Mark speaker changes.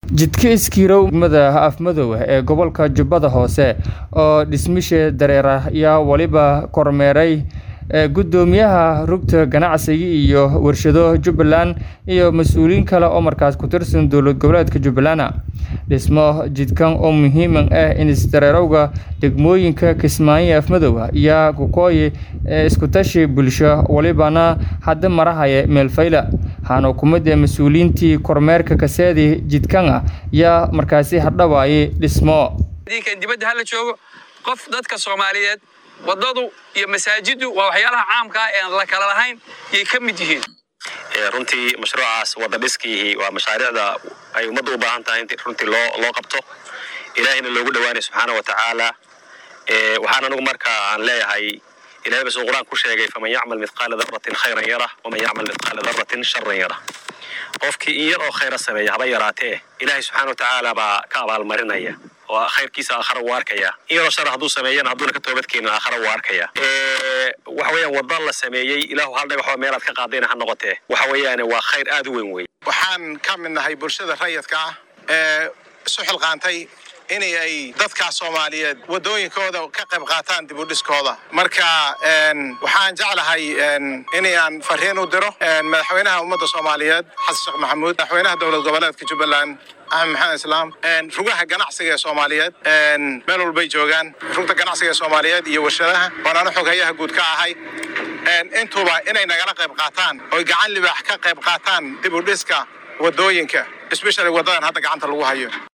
Speaker 1: jidka iskiirow degmada afmadow ee gobolka jubbada hoose oo dhismisha dareera ayaa weliba kormeeray gudoomiyaha rugta ganacsiga iyo warshado jubbaland iyo mas-uuliyiin kale oo markaas ku tirsan dowlad goboleedka jubbaland dhismo jidkan oo muhiima ah in isdareerowga degmooyinka kismaayo afmadow ayaa kukooyi iskutashi bulsho welibana hadda marahaya meelfayla waxaana kumida mas-uuliyiintii kormeerka kaseedi jidkan yaa markaasi hadhawaaye dhismo
Speaker 2: dibadda hala joogo qof dadka soomaaliyeed wadadu iyo masaajidu waa waxyaalaha caamka ah ean la kala lahayn yay ka mid yihiin
Speaker 3: runtii mashruucaas wada dhiskiihi waa mashaariicda ay ummadda u baahan tahay in runtii loo loo qabto ilaahayna loogu dhawaanay subxaana wa tacaala waxaan anigu marka aan leeyahay ilahay basuu qur-aan ku sheegay faman yacmal mithqaala daratin khayran yarah waman yacmal mithqaala daratin sharan yarah qofkii in yar oo khayra sameeya haba yaraatee ilaahay subxaana wa tacaala baa ka abaalmarinaya oo khayrkiisa aakhara wuu arkaya in yaroo shar hadduu sameeyana hadduuna ka toobadkeenin aakhara wuu arkaya waxa weeyaan wadda la sameeyey ilaahu hal dhagaxoo meelaad ka qaadayna ha noqotee waxa weeyaan waa khayr aad u weyn wey
Speaker 4: waxaan ka mid nahay bulshada rayidka ah ee isu xilqaantay in ay dadka soomaaliyeed wadooyinkooda ka qayb qaataan dib u dhiskooda marka waxaan jeclahay in aan fariin u diro madaxweynaha ummadda soomaaliyeed xasan sheekh maxamuud madaxweynaha dowlad goboleedka jubbaland axmed maxamed islaam rugaha ganacsiga ee soomaaliyeed meel walbay joogaan rugta ganacsiga ee soomaaliyeed iyo warshadaha waanaanu xoghayaha guud ka ahay intuba inay nagala qayb qaataan oy gacan libaax ka qayb qaataan dib u dhiska wadooyinka especially wadadan hadda gacanta lagu hayo